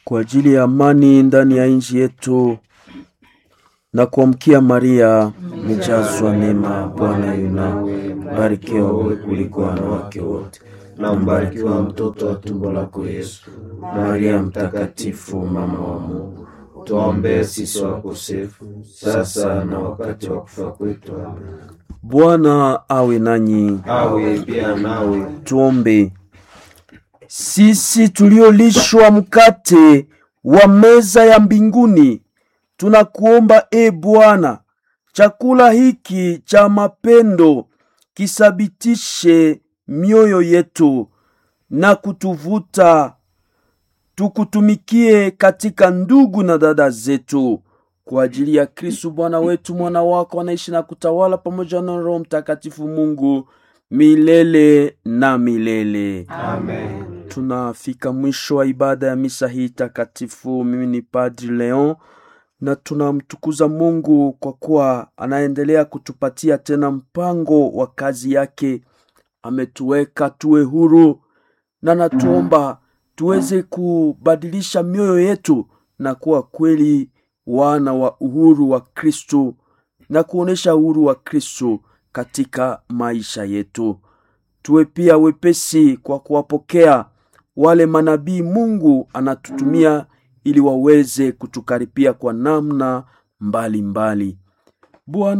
kwa ajili ya amani ndani ya nchi yetu na kuamkia Maria, umejazwa neema, Bwana yu nawe, mbarikiwa wewe kuliko wanawake wote, na mbarikiwa mtoto wa tumbo lako Yesu. Maria mtakatifu, mama wa Mungu, tuombee sisi wakosefu, sasa na wakati wa kufa kwetu. Amen. Bwana awe nanyi, awe pia nawe. tuombe. Sisi tuliolishwa mkate wa meza ya mbinguni, tunakuomba e Bwana, chakula hiki cha mapendo kisabitishe mioyo yetu na kutuvuta tukutumikie katika ndugu na dada zetu kwa ajili ya Kristu Bwana wetu, mwana wako anaishi na kutawala pamoja na Roho Mtakatifu Mungu milele na milele. Amen. Tunafika mwisho wa ibada ya misa hii takatifu. Mimi ni Padri Leon na tunamtukuza Mungu kwa kuwa anaendelea kutupatia tena mpango wa kazi yake. Ametuweka tuwe huru na natuomba tuweze kubadilisha mioyo yetu na kuwa kweli wana wa uhuru wa Kristo na kuonesha uhuru wa Kristo katika maisha yetu. Tuwe pia wepesi kwa kuwapokea wale manabii Mungu anatutumia ili waweze kutukaripia kwa namna mbalimbali. Bwana